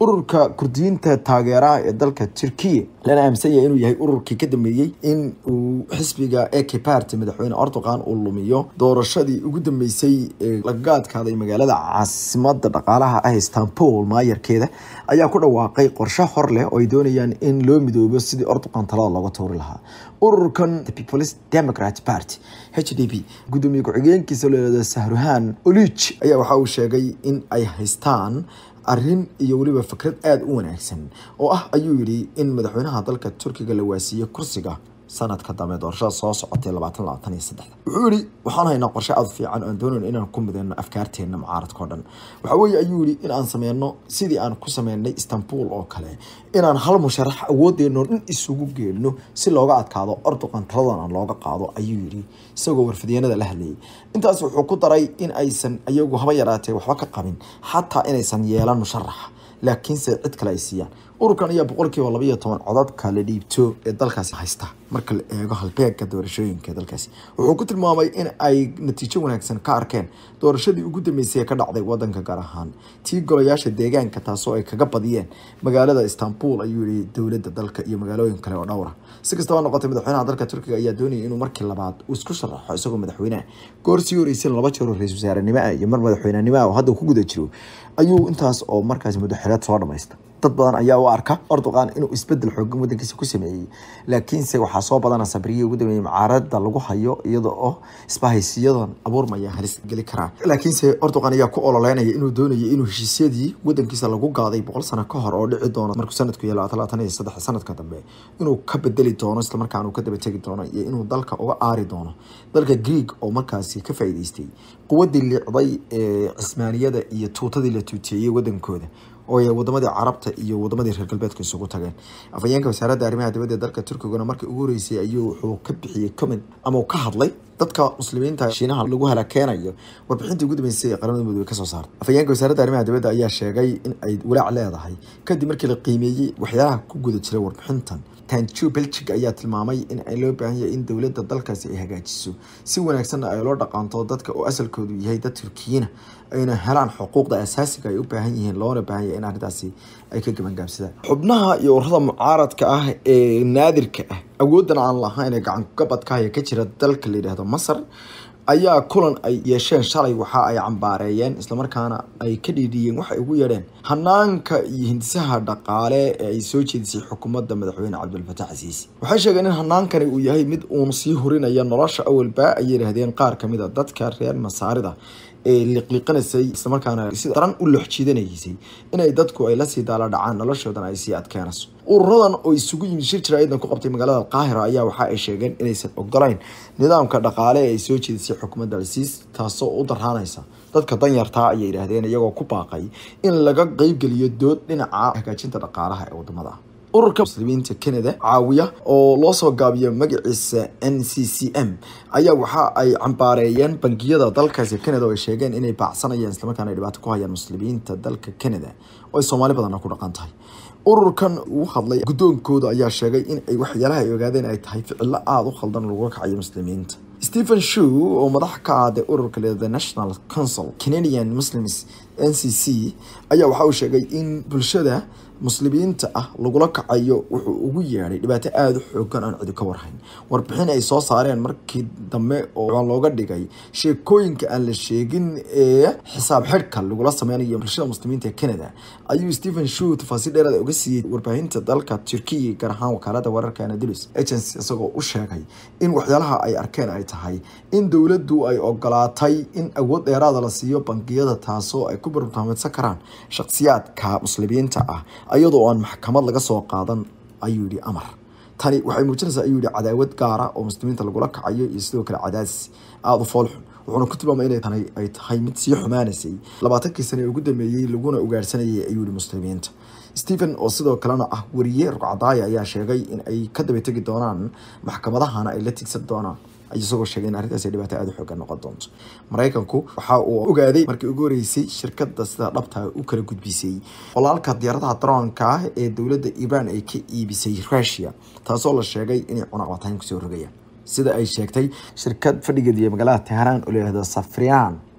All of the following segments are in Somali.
ururka kurdiyiinta taageeraha ee dalka turkiya lana aaminsan yahay inuu yahay ururkii ka dambeeyey in uu xisbiga eke party madaxweyne erdogan uu lumiyo doorashadii ugu dambeysay ee lagaga adkaaday magaalada caasimada dhaqaalaha ah istanbul maayarkeeda ayaa ku dhawaaqay qorshe hor leh oo ay doonayaan in loo midoobo sidii erdogan talada looga tuuri lahaa ururkan the peoples democrat party h d p gudoomiye ku-xigeenkiisa leeda sahruhan olij ayaa waxa uu sheegay in ay haystaan arrin iyo weliba fikrad aada u wanaagsan oo ah ayuu yidhi in madaxweynaha dalka turkiga la waasiiye kursiga sanadka dambe doorashada soo socotay labaatan labaatan iyo saddexda wuxuu yihi waxaan haynaa qorshe aada fiican oan doonayno inaan ku mideyno afkaarteena mucaaradka o dhan waxa weeye ayuu yihi in aan sameyno sidii aan ku sameynay istanbul oo kale inaan hal musharax awoodeeno dhan isugu geelno si looga adkaado ordoqan taladan aan looga qaado ayuu yidhi isagoo warfidyenada la hadlayay intaas wuxuu ku daray in aysan iyagu haba yaraatee waxba ka qabin xataa inaysan yeelan musharaxa laakiinse cid kale ay siiyaan ururkan ayaa boqolkiiba labaiyo toban codadka la dhiibto ee dalkaasi haysta marka la eego halbeegka doorashooyinka ee dalkaasi wuxuu ku tilmaamay in ay natiijo wanaagsan ka arkeen doorashadii ugu dambeysay ee ka dhacday wadanka gaar ahaan tii golayaasha deegaanka taasoo ay kaga badiyeen magaalada istanbul ayuu yihi dowladda dalka iyo magaalooyin kale oo dhowra si kastaba noqotay madaxweynaha dalka turkiga ayaa doonayay inuu markii labaad uu isku sharaxo isagoo madaxweyneha goor sii horeysan laba jeer oo ra-isul wasaarenimo ah iyo mar madaxweynenimo ah oo hadda ku guda jiro ayuu intaas oo markaas muddaxileed soo dhamaysta dad badan ayaa u arka erdogan inuu isbedel xoogan wadankiisa ku sameeyey laakiinse waxaa soo badana sabriyii ugu dambeeyey mucaarada lagu hayo iyada oo isbahaysiyadan abuurmaya halis geli karaa laakiinse erdogan ayaa ku ololeynaya inuu doonayo inuu heshiisyadii wadankiisa lagu gaaday boqol sano ka hor oo dhici doono markuu sanadku yahay labaatan labaatan iyo saddex sanadka dambe inuu ka bedeli doono islamarkaana uu ka daba tegi doono iyo inuu dalka uga aari doono dalka greeg oo markaasi ka faa'iideystay quwadii liicday ee cismaaniyada iyo tuutadii la tuuteeyey wadankooda oo ay wadamadii carabta iyo wadamadii reer galbeedka isugu tageen afhayeenka wasaaradda arrimaha dibadda ee dalka turkiguna markii ugu horeysay ayuu wuxuu ka bixiyey comment ama uu ka hadlay dadka muslimiinta shiinaha lagu halakeenayo warbixintii ugu dambeysay ee qaramada midoobe kasoo saartay afhayeenka wasaaradda arrimaha dibadda ayaa sheegay in ay walaac leedahay kadib markii la qiimeeyey waxyaalaha ku guda jiray warbixintan tanju belgig ayaa tilmaamay in ay loo baahan yahay in dowladda dalkaasi ay hagaajiso si wanaagsanna ay loo dhaqaanto dadka oo asalkoodu yahay dad turkiyiina ayna helaan xuquuqda asaasiga ay u baahan yihiin loona baahan yahay in arrintaasi ay ka gabangaabsadaan xubnaha iyo ururada mucaaradka ah ee naadirka ah awooddan aan lahayn ee gacankabadkahaya ka jira dalka la yidhaahdo masar ayaa kulan ay yeesheen shalay waxa ay cambaareeyeen islamarkaana ay ka dhiidhiyeen waxay ugu yeedheen hanaanka iyo hindisaha dhaqaale ee ay soo jeedisay xukuumadda madaxweyne cabdulfataax casiisi waxay sheegeen in hanaankani uu yahay mid uun sii horinaya nolosha awalba ay yidhaahdeen qaar kamid a dadka reer masaarida ee liqliqanaysay islamarkaana si daran u looxjiidanaysay inay dadku ay lasii daala dhacaan noloshoodan ay sii adkeenayso ururadan oo isugu yimid shir jira ciidan ku qabtay magaalada alqaahira ayaa waxa ay sheegeen inaysan ogolayn nidaamka dhaqaale ee ay soo jeedisay xukuumadda alsiis taasoo u daraanaysa dadka danyartaa ayay yidhaahdeen iyagoo ku baaqay in laga qeybgeliyo dood dhinaca hagaajinta dhaqaalaha ee wadamada ururka muslimiinta canada caawiya oo loo soo gaabiyo magaciisa n c c m ayaa waxa ay cambaareeyeen bangiyada dalkaasi canada oo ay sheegeen inay baacsanayaan islamarkaana ay dhibaato ku hayaan muslimiinta dalka canada oo ay soomaali badanna ku dhaqan tahay ururkan uu hadlay guddoonkooda ayaa sheegay in ay waxyaalaha ay ogaadeen ay tahay ficilo aada u khaldan lagu kacayo muslimiinta stephen shew oo madax ka ah the ururka le the national council canadian muslims n c c ayaa waxa uu sheegay in bulshada muslimiinta ah lagula kacayo wuxuu ugu yeedhay dhibaato aada u xoogan aan cidi ka warhayn warbixin ay soo saareen markii dambe oo looga dhigay sheekooyinka aan la sheegin ee xisaab xidhka lagula sameynayo bulshada muslimiinta ee canada ayuu stephen shew tafaasiil dheeraad uga siiyey warbaahinta dalka turkiya gaar ahaan wakaalada wararka anadulus agency isagoo u sheegay in waxyaalaha ay arkeen ay tahay in dowladdu ay ogolaatay in awood dheeraada la siiyo bangiyada taasoo ay ku barnaamidsan karaan shakhsiyaadka muslimiinta ah iyadoo aan maxkamad laga soo qaadan ayuu yihi amar tani waxay muujinaysaa ayuu yihi cadaawad gaara oo muslimiinta lagula kacayo iyo sidoo kale cadaadis aada u foolxun wuxuuna ku tilmaamay inay tani ay tahay mid sii xumaanaysay labaatankii sane ee ugu dambeeyey laguna ugaarhsanayay ayuu yihi muslimiinta stephen oo sidoo kalena ah wariye rugcadaaya ayaa sheegay in ay ka daba tegi doonaan maxkamadahana ay la tigsan doonaan isagoo sheegay in arrintaas ay dhibaato aada u xoogan noqon doonto maraykanku waxa uu ogaaday markii ugu horeysay shirkada sida dhabta u kala gudbisay walaalka diyaaradaha daroonka ah ee dowladda iiraan ay ka iibisay rusia taasoo la sheegay inay cunaqabatayn kusoo rogayaan sida ay sheegtay shirkad fadhigeediiyo magaalada teheraan oo layihahdo safrian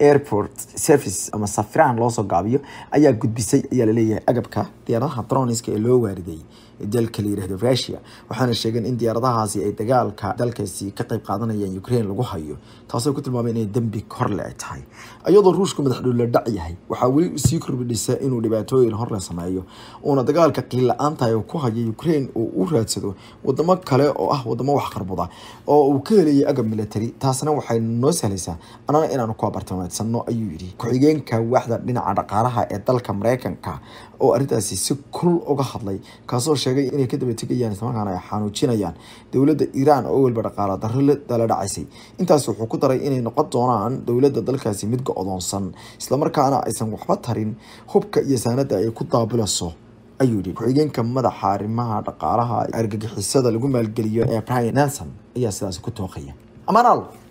airport service ama safiraan loosoo gaabiyo ayaa gudbisay ayaa laleeyahay agabka diyaaradaha droniska ee loo waariday dalka la yirahdo russia waxaana sheegeen in diyaaradahaasi ay dagaalka dalkaasi ka qayb qaadanayaan ukraine lagu hayo taasoo ku tilmaamay inay dembi korle ay tahay iyadoo ruushku madaxdhowle dhac yahay waxaa weli sii korbidhisa inuu dhibaatooyin horle sameeyo uuna dagaalka qiil la-aantahay ku hayo ukraine uu u raadsado wadamo kale oo ah wadamo wax qarbuda oo uu ka helayay agab military taasna waxay noo sahlaysaa anana inaanu ku abartamaedsano ayuu yidhi ku-xigeenka waaxda dhinaca dhaqaalaha ee dalka mareykanka oo arrintaasi si kul uga hadlay kaasoo sheegay inay ka daba tegayaan islamarkaana ay xanuujinayaan dowladda iiraan oo weliba dhaqaala darro dala dhacaysay intaas wuxuu ku daray inay noqon doonaan dowladda dalkaasi mid go-doonsan islamarkaana aysan waxba tarin hubka iyo saanada ay ku daabilayso ayuu yidhi ku-xigeenka madaxa arrimaha dhaqaalaha argagixisada lagu maalgeliyo ee brian nelson ayaa sidaasi ku tooqaya amaanaal